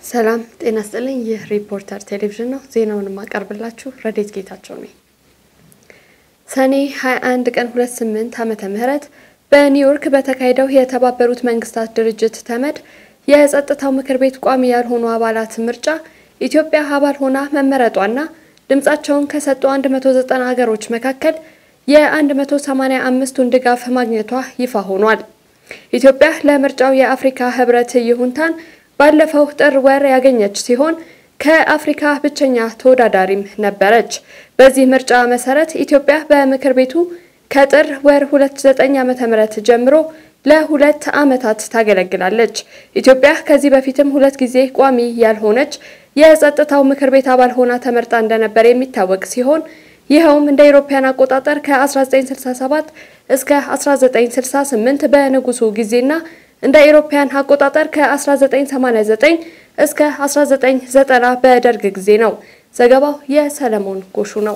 ሰላም ጤና ስጥልኝ። ይህ ሪፖርተር ቴሌቪዥን ነው። ዜናውን የማቀርብላችሁ ረዴት ጌታቸው ነኝ። ሰኔ 21 ቀን 28 ዓመተ ምህረት በኒውዮርክ በተካሄደው የተባበሩት መንግስታት ድርጅት ተመድ የጸጥታው ምክር ቤት ቋሚ ያልሆኑ አባላት ምርጫ ኢትዮጵያ አባል ሆና መመረጧና ድምጻቸውን ከሰጡ 190 ሀገሮች መካከል የ185ቱን ድጋፍ ማግኘቷ ይፋ ሆኗል። ኢትዮጵያ ለምርጫው የአፍሪካ ህብረት ይሁንታን ባለፈው ጥር ወር ያገኘች ሲሆን ከአፍሪካ ብቸኛ ተወዳዳሪም ነበረች። በዚህ ምርጫ መሰረት ኢትዮጵያ በምክር ቤቱ ከጥር ወር 29 ዓ.ም ጀምሮ ለሁለት ዓመታት ታገለግላለች። ኢትዮጵያ ከዚህ በፊትም ሁለት ጊዜ ቋሚ ያልሆነች የጸጥታው ምክር ቤት አባል ሆና ተመርጣ እንደነበር የሚታወቅ ሲሆን ይኸውም እንደ አውሮፓውያን አቆጣጠር ከ1967 እስከ 1968 በንጉሱ ጊዜና እንደ አውሮፓውያን አቆጣጠር ከ1989 እስከ 1990 በደርግ ጊዜ ነው። ዘገባው የሰለሞን ጎሹ ነው።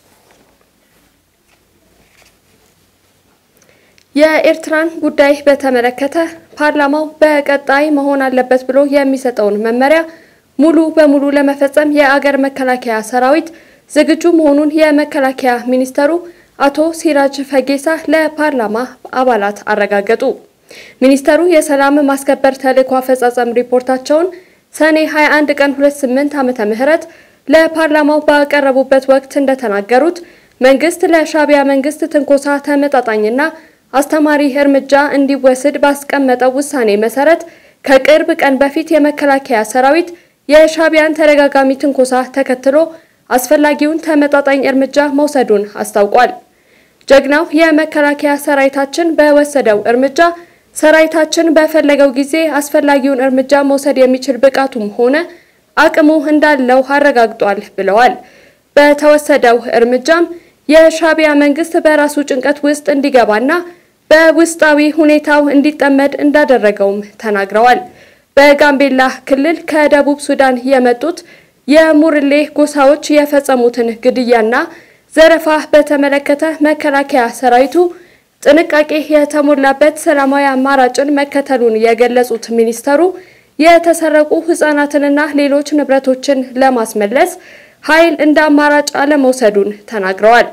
የኤርትራን ጉዳይ በተመለከተ ፓርላማው በቀጣይ መሆን አለበት ብሎ የሚሰጠውን መመሪያ ሙሉ በሙሉ ለመፈጸም የአገር መከላከያ ሰራዊት ዝግጁ መሆኑን የመከላከያ ሚኒስተሩ አቶ ሲራጅ ፈጌሳ ለፓርላማ አባላት አረጋገጡ። ሚኒስተሩ የሰላም ማስከበር ተልዕኮ አፈጻጸም ሪፖርታቸውን ሰኔ 21 ቀን 28 ዓመተ ምህረት ለፓርላማው ባቀረቡበት ወቅት እንደተናገሩት መንግስት ለሻዕቢያ መንግስት ትንኮሳ ተመጣጣኝና አስተማሪ እርምጃ እንዲወስድ ባስቀመጠው ውሳኔ መሰረት ከቅርብ ቀን በፊት የመከላከያ ሰራዊት የሻዕቢያን ተደጋጋሚ ትንኮሳ ተከትሎ አስፈላጊውን ተመጣጣኝ እርምጃ መውሰዱን አስታውቋል። ጀግናው የመከላከያ ሰራዊታችን በወሰደው እርምጃ ሰራዊታችን በፈለገው ጊዜ አስፈላጊውን እርምጃ መውሰድ የሚችል ብቃቱም ሆነ አቅሙ እንዳለው አረጋግጧል ብለዋል። በተወሰደው እርምጃም የሻዕቢያ መንግስት በራሱ ጭንቀት ውስጥ እንዲገባና በውስጣዊ ሁኔታው እንዲጠመድ እንዳደረገውም ተናግረዋል። በጋምቤላ ክልል ከደቡብ ሱዳን የመጡት የሙርሌ ጎሳዎች የፈጸሙትን ግድያና ዘረፋ በተመለከተ መከላከያ ሰራዊቱ ጥንቃቄ የተሞላበት ሰላማዊ አማራጭን መከተሉን የገለጹት ሚኒስተሩ የተሰረቁ ሕጻናትንና ሌሎች ንብረቶችን ለማስመለስ ኃይል እንደ አማራጭ አለመውሰዱን ተናግረዋል።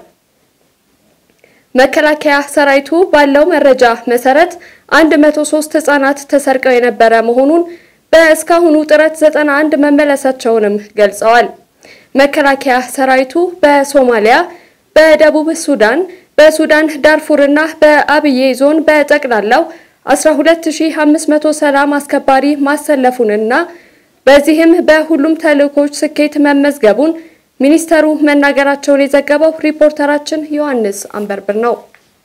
መከላከያ ሰራዊቱ ባለው መረጃ መሰረት 103 ሕጻናት ተሰርቀው የነበረ መሆኑን በእስካሁኑ ጥረት 91 መመለሳቸውንም ገልጸዋል። መከላከያ ሰራዊቱ በሶማሊያ፣ በደቡብ ሱዳን፣ በሱዳን ዳርፉርና በአብዬ ዞን በጠቅላላው 12500 ሰላም አስከባሪ ማሰለፉንና በዚህም በሁሉም ተልዕኮች ስኬት መመዝገቡን ሚኒስተሩ መናገራቸውን የዘገበው ሪፖርተራችን ዮሐንስ አንበርብር ነው።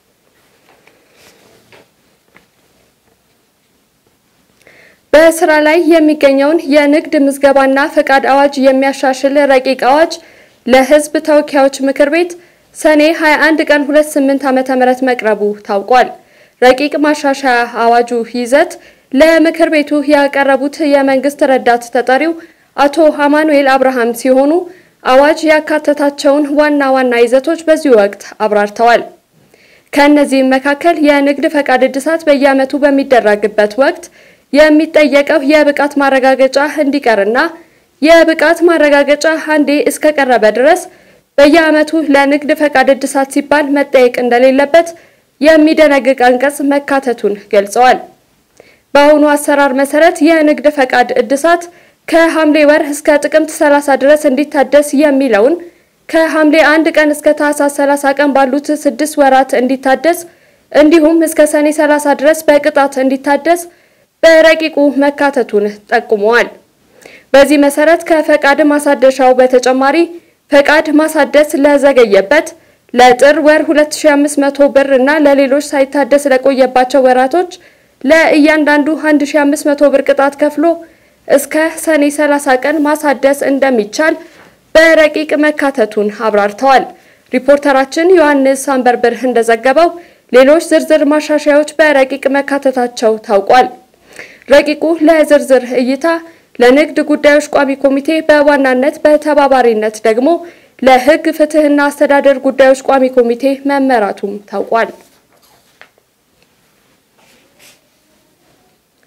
በስራ ላይ የሚገኘውን የንግድ ምዝገባና ፈቃድ አዋጅ የሚያሻሽል ረቂቅ አዋጅ ለሕዝብ ተወካዮች ምክር ቤት ሰኔ 21 ቀን 28 ዓመተ ምህረት መቅረቡ ታውቋል። ረቂቅ ማሻሻያ አዋጁ ይዘት ለምክር ቤቱ ያቀረቡት የመንግስት ረዳት ተጠሪው አቶ አማኑኤል አብርሃም ሲሆኑ አዋጅ ያካተታቸውን ዋና ዋና ይዘቶች በዚህ ወቅት አብራርተዋል። ከእነዚህም መካከል የንግድ ፈቃድ እድሳት በየዓመቱ በሚደረግበት ወቅት የሚጠየቀው የብቃት ማረጋገጫ እንዲቀርና የብቃት ማረጋገጫ አንዴ እስከቀረበ ድረስ በየዓመቱ ለንግድ ፈቃድ እድሳት ሲባል መጠየቅ እንደሌለበት የሚደነግግ አንቀጽ መካተቱን ገልጸዋል። በአሁኑ አሰራር መሰረት የንግድ ፈቃድ እድሳት ከሐምሌ ወር እስከ ጥቅምት 30 ድረስ እንዲታደስ የሚለውን ከሐምሌ 1 ቀን እስከ ታህሳስ 30 ቀን ባሉት ስድስት ወራት እንዲታደስ እንዲሁም እስከ ሰኔ 30 ድረስ በቅጣት እንዲታደስ በረቂቁ መካተቱን ጠቁመዋል። በዚህ መሰረት ከፈቃድ ማሳደሻው በተጨማሪ ፈቃድ ማሳደስ ለዘገየበት ለጥር ወር 2500 ብር እና ለሌሎች ሳይታደስ ለቆየባቸው ወራቶች ለእያንዳንዱ 1500 ብር ቅጣት ከፍሎ እስከ ሰኔ 30 ቀን ማሳደስ እንደሚቻል በረቂቅ መካተቱን አብራርተዋል። ሪፖርተራችን ዮሐንስ አንበርብር እንደዘገበው ሌሎች ዝርዝር ማሻሻያዎች በረቂቅ መካተታቸው ታውቋል። ረቂቁ ለዝርዝር እይታ ለንግድ ጉዳዮች ቋሚ ኮሚቴ በዋናነት በተባባሪነት ደግሞ ለሕግ ፍትህና አስተዳደር ጉዳዮች ቋሚ ኮሚቴ መመራቱም ታውቋል።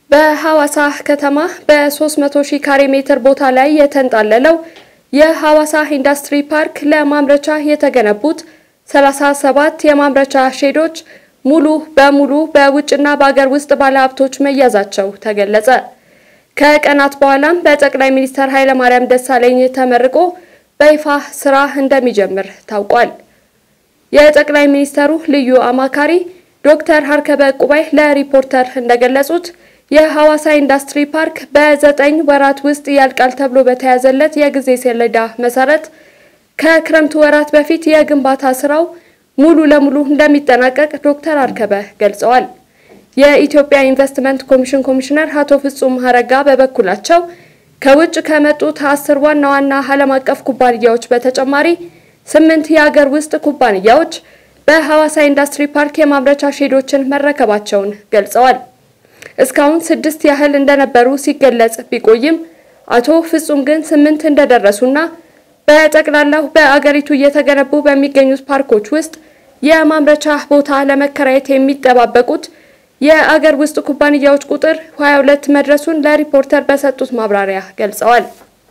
በሐዋሳ ከተማ በ300 ሺህ ካሬ ሜትር ቦታ ላይ የተንጣለለው የሐዋሳ ኢንዱስትሪ ፓርክ ለማምረቻ የተገነቡት 37 የማምረቻ ሼዶች ሙሉ በሙሉ በውጭና በአገር ውስጥ ባለሀብቶች መያዛቸው ተገለጸ። ከቀናት በኋላም በጠቅላይ ሚኒስትር ኃይለማርያም ደሳለኝ ተመርቆ በይፋ ስራ እንደሚጀምር ታውቋል። የጠቅላይ ሚኒስትሩ ልዩ አማካሪ ዶክተር ሀርከበ ቁባይ ለሪፖርተር እንደገለጹት የሐዋሳ ኢንዱስትሪ ፓርክ በዘጠኝ ወራት ውስጥ ያልቃል ተብሎ በተያዘለት የጊዜ ሰሌዳ መሰረት ከክረምቱ ወራት በፊት የግንባታ ስራው ሙሉ ለሙሉ እንደሚጠናቀቅ ዶክተር አርከበ ገልጸዋል። የኢትዮጵያ ኢንቨስትመንት ኮሚሽን ኮሚሽነር አቶ ፍጹም አረጋ በበኩላቸው ከውጭ ከመጡት አስር ዋና ዋና ዓለም አቀፍ ኩባንያዎች በተጨማሪ ስምንት የአገር ውስጥ ኩባንያዎች በሐዋሳ ኢንዱስትሪ ፓርክ የማምረቻ ሼዶችን መረከባቸውን ገልጸዋል። እስካሁን ስድስት ያህል እንደነበሩ ሲገለጽ ቢቆይም አቶ ፍጹም ግን ስምንት እንደደረሱና በጠቅላላው በአገሪቱ እየተገነቡ በሚገኙት ፓርኮች ውስጥ የማምረቻ ቦታ ለመከራየት የሚጠባበቁት የአገር ውስጥ ኩባንያዎች ቁጥር 22 መድረሱን ለሪፖርተር በሰጡት ማብራሪያ ገልጸዋል።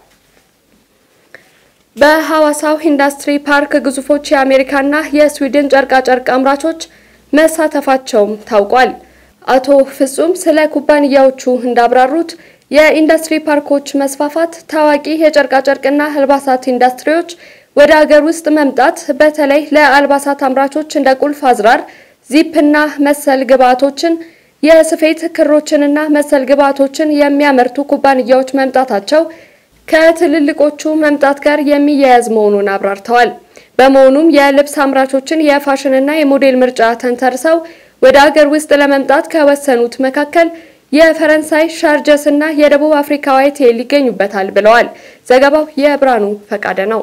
በሐዋሳው ኢንዱስትሪ ፓርክ ግዙፎች የአሜሪካና የስዊድን ጨርቃጨርቅ አምራቾች መሳተፋቸውም ታውቋል። አቶ ፍጹም ስለ ኩባንያዎቹ እንዳብራሩት የኢንዱስትሪ ፓርኮች መስፋፋት ታዋቂ የጨርቃጨርቅና አልባሳት ኢንዱስትሪዎች ወደ አገር ውስጥ መምጣት በተለይ ለአልባሳት አምራቾች እንደ ቁልፍ አዝራር፣ ዚፕና መሰል ግብዓቶችን፣ የስፌት ክሮችንና መሰል ግብዓቶችን የሚያመርቱ ኩባንያዎች መምጣታቸው ከትልልቆቹ መምጣት ጋር የሚያያዝ መሆኑን አብራርተዋል። በመሆኑም የልብስ አምራቾችን የፋሽንና የሞዴል ምርጫ ተንተርሰው ወደ አገር ውስጥ ለመምጣት ከወሰኑት መካከል የፈረንሳይ ሻርጀስ እና የደቡብ አፍሪካ ዋይቴል ይገኙበታል ብለዋል። ዘገባው የብርሃኑ ፈቃደ ነው።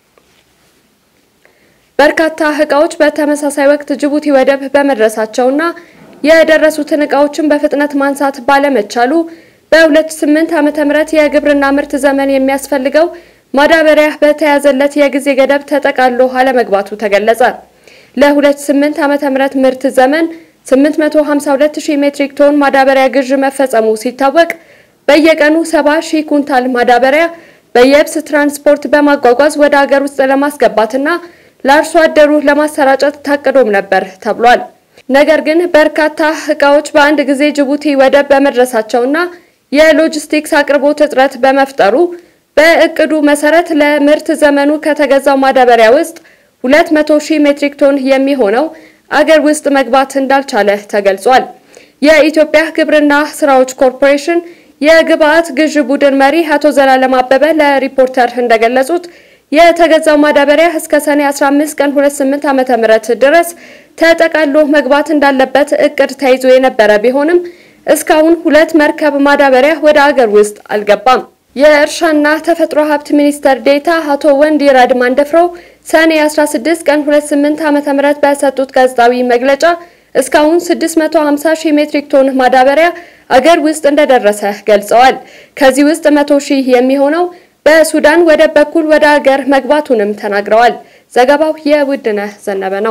በርካታ እቃዎች በተመሳሳይ ወቅት ጅቡቲ ወደብ በመድረሳቸውና የደረሱትን እቃዎችን በፍጥነት ማንሳት ባለመቻሉ በ2008 ዓመተ ምህረት የግብርና ምርት ዘመን የሚያስፈልገው ማዳበሪያ በተያዘለት የጊዜ ገደብ ተጠቃሎ አለመግባቱ ተገለጸ። ለ2008 ዓመተ ምህረት ምርት ዘመን 852000 ሜትሪክ ቶን ማዳበሪያ ግዥ መፈጸሙ ሲታወቅ በየቀኑ 70000 ኩንታል ማዳበሪያ በየብስ ትራንስፖርት በማጓጓዝ ወደ አገር ውስጥ ለማስገባትና ለአርሶ አደሩ ለማሰራጨት ታቅዶም ነበር ተብሏል። ነገር ግን በርካታ እቃዎች በአንድ ጊዜ ጅቡቲ ወደብ በመድረሳቸውና የሎጂስቲክስ አቅርቦት እጥረት በመፍጠሩ በእቅዱ መሰረት ለምርት ዘመኑ ከተገዛው ማዳበሪያ ውስጥ 200 ሺህ ሜትሪክ ቶን የሚሆነው አገር ውስጥ መግባት እንዳልቻለ ተገልጿል። የኢትዮጵያ ግብርና ስራዎች ኮርፖሬሽን የግብአት ግዥ ቡድን መሪ አቶ ዘላለም አበበ ለሪፖርተር እንደገለጹት የተገዛው ማዳበሪያ እስከ ሰኔ 15 ቀን 28 ዓመተ ምህረት ድረስ ተጠቃሎ መግባት እንዳለበት እቅድ ተይዞ የነበረ ቢሆንም እስካሁን ሁለት መርከብ ማዳበሪያ ወደ አገር ውስጥ አልገባም። የእርሻና ተፈጥሮ ሀብት ሚኒስትር ዴታ አቶ ወንዲራድ ማንደፍረው ሰኔ 16 ቀን 28 ዓመተ ምህረት በሰጡት ጋዜጣዊ መግለጫ እስካሁን 650 ሺህ ሜትሪክ ቶን ማዳበሪያ አገር ውስጥ እንደደረሰ ገልጸዋል። ከዚህ ውስጥ 100 ሺህ የሚሆነው በሱዳን ወደብ በኩል ወደ አገር መግባቱንም ተናግረዋል። ዘገባው የውድነህ ዘነበ ነው።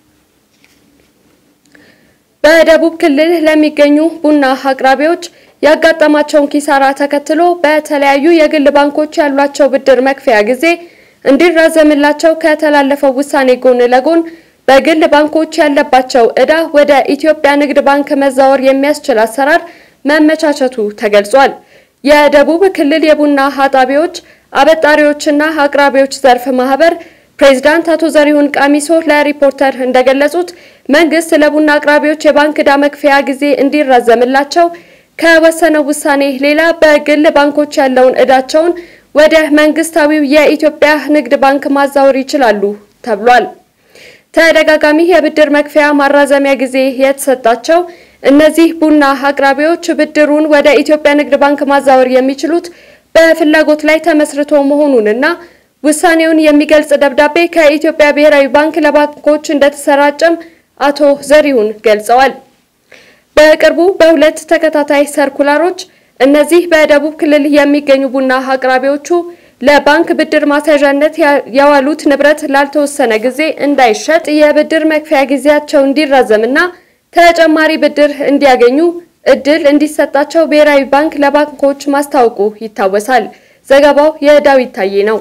በደቡብ ክልል ለሚገኙ ቡና አቅራቢዎች ያጋጠማቸውን ኪሳራ ተከትሎ በተለያዩ የግል ባንኮች ያሏቸው ብድር መክፈያ ጊዜ እንዲራዘምላቸው ከተላለፈው ውሳኔ ጎን ለጎን በግል ባንኮች ያለባቸው ዕዳ ወደ ኢትዮጵያ ንግድ ባንክ መዛወር የሚያስችል አሰራር መመቻቸቱ ተገልጿል። የደቡብ ክልል የቡና አጣቢዎች አበጣሪዎችና አቅራቢዎች ዘርፍ ማህበር ፕሬዝዳንት አቶ ዘሪሁን ቃሚሶ ለሪፖርተር እንደገለጹት መንግስት ለቡና አቅራቢዎች የባንክ ዕዳ መክፈያ ጊዜ እንዲራዘምላቸው ከወሰነው ውሳኔ ሌላ በግል ባንኮች ያለውን ዕዳቸውን ወደ መንግስታዊው የኢትዮጵያ ንግድ ባንክ ማዛወር ይችላሉ ተብሏል። ተደጋጋሚ የብድር መክፈያ ማራዘሚያ ጊዜ የተሰጣቸው እነዚህ ቡና አቅራቢዎች ብድሩን ወደ ኢትዮጵያ ንግድ ባንክ ማዛወር የሚችሉት በፍላጎት ላይ ተመስርቶ መሆኑንና ውሳኔውን የሚገልጽ ደብዳቤ ከኢትዮጵያ ብሔራዊ ባንክ ለባንኮች እንደተሰራጨም አቶ ዘሪሁን ገልጸዋል። በቅርቡ በሁለት ተከታታይ ሰርኩላሮች እነዚህ በደቡብ ክልል የሚገኙ ቡና አቅራቢዎቹ ለባንክ ብድር ማስያዣነት ያዋሉት ንብረት ላልተወሰነ ጊዜ እንዳይሸጥ የብድር መክፈያ ጊዜያቸው እንዲራዘምና ተጨማሪ ብድር እንዲያገኙ እድል እንዲሰጣቸው ብሔራዊ ባንክ ለባንኮች ማስታወቁ ይታወሳል። ዘገባው የዳዊት ታዬ ነው።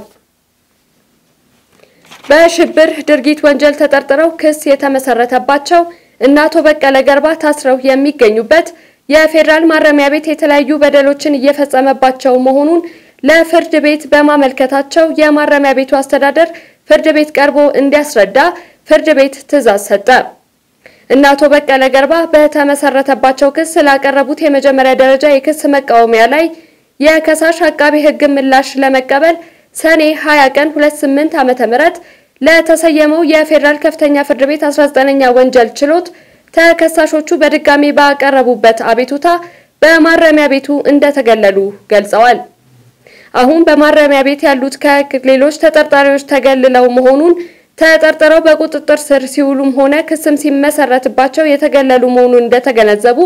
በሽብር ድርጊት ወንጀል ተጠርጥረው ክስ የተመሰረተባቸው እነ አቶ በቀለ ገርባ ታስረው የሚገኙበት የፌዴራል ማረሚያ ቤት የተለያዩ በደሎችን እየፈጸመባቸው መሆኑን ለፍርድ ቤት በማመልከታቸው የማረሚያ ቤቱ አስተዳደር ፍርድ ቤት ቀርቦ እንዲያስረዳ ፍርድ ቤት ትዕዛዝ ሰጠ። እነ አቶ በቀለ ገርባ በተመሰረተባቸው ክስ ላቀረቡት የመጀመሪያ ደረጃ የክስ መቃወሚያ ላይ የከሳሽ አቃቤ ሕግ ምላሽ ለመቀበል ሰኔ 20 ቀን 28 ዓመተ ምህረት ለተሰየመው የፌዴራል ከፍተኛ ፍርድ ቤት 19ኛ ወንጀል ችሎት ተከሳሾቹ በድጋሚ ባቀረቡበት አቤቱታ በማረሚያ ቤቱ እንደተገለሉ ገልጸዋል። አሁን በማረሚያ ቤት ያሉት ከሌሎች ተጠርጣሪዎች ተገልለው መሆኑን ተጠርጥረው በቁጥጥር ስር ሲውሉም ሆነ ክስም ሲመሰረትባቸው የተገለሉ መሆኑን እንደተገነዘቡ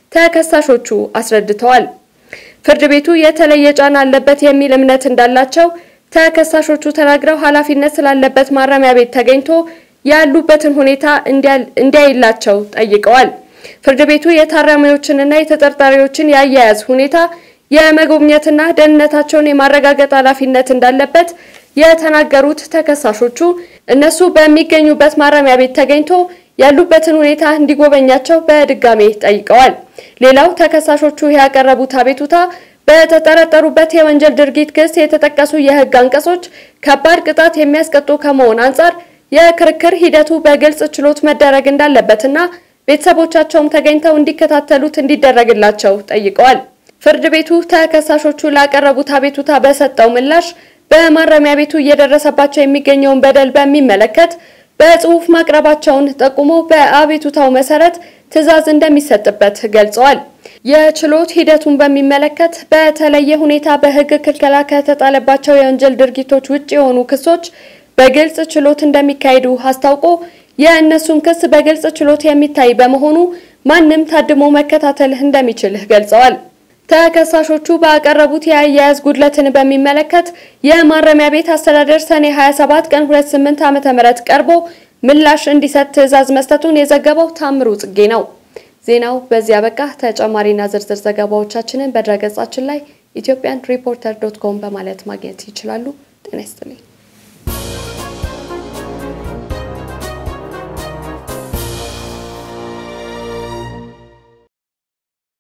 ተከሳሾቹ አስረድተዋል። ፍርድ ቤቱ የተለየ ጫና አለበት የሚል እምነት እንዳላቸው ተከሳሾቹ ተናግረው ኃላፊነት ስላለበት ማረሚያ ቤት ተገኝቶ ያሉበትን ሁኔታ እንዲያይላቸው ጠይቀዋል። ፍርድ ቤቱ የታራሚዎችንና የተጠርጣሪዎችን የአያያዝ ሁኔታ የመጎብኘትና ደህንነታቸውን የማረጋገጥ ኃላፊነት እንዳለበት የተናገሩት ተከሳሾቹ እነሱ በሚገኙበት ማረሚያ ቤት ተገኝቶ ያሉበትን ሁኔታ እንዲጎበኛቸው በድጋሜ ጠይቀዋል። ሌላው ተከሳሾቹ ያቀረቡት አቤቱታ በተጠረጠሩበት የወንጀል ድርጊት ክስ የተጠቀሱ የሕግ አንቀጾች ከባድ ቅጣት የሚያስቀጡ ከመሆን አንጻር የክርክር ሂደቱ በግልጽ ችሎት መደረግ እንዳለበትና ቤተሰቦቻቸውም ተገኝተው እንዲከታተሉት እንዲደረግላቸው ጠይቀዋል። ፍርድ ቤቱ ተከሳሾቹ ላቀረቡት አቤቱታ በሰጠው ምላሽ በማረሚያ ቤቱ እየደረሰባቸው የሚገኘውን በደል በሚመለከት በጽሁፍ ማቅረባቸውን ጠቁሞ በአቤቱታው መሰረት ትዕዛዝ እንደሚሰጥበት ገልጸዋል። የችሎት ሂደቱን በሚመለከት በተለየ ሁኔታ በሕግ ክልከላ ከተጣለባቸው የወንጀል ድርጊቶች ውጭ የሆኑ ክሶች በግልጽ ችሎት እንደሚካሄዱ አስታውቆ የእነሱን ክስ በግልጽ ችሎት የሚታይ በመሆኑ ማንም ታድሞ መከታተል እንደሚችል ገልጸዋል። ተከሳሾቹ ባቀረቡት የአያያዝ ጉድለትን በሚመለከት የማረሚያ ቤት አስተዳደር ሰኔ 27 ቀን 28 ዓ.ም ቀርቦ ምላሽ እንዲሰጥ ትዕዛዝ መስጠቱን የዘገበው ታምሩ ጽጌ ነው። ዜናው በዚያ በቃ። ተጨማሪና ዝርዝር ዘገባዎቻችንን በድረገጻችን ላይ ኢትዮጵያን ሪፖርተር ዶት ኮም በማለት ማግኘት ይችላሉ። ጤና ይስጥልኝ።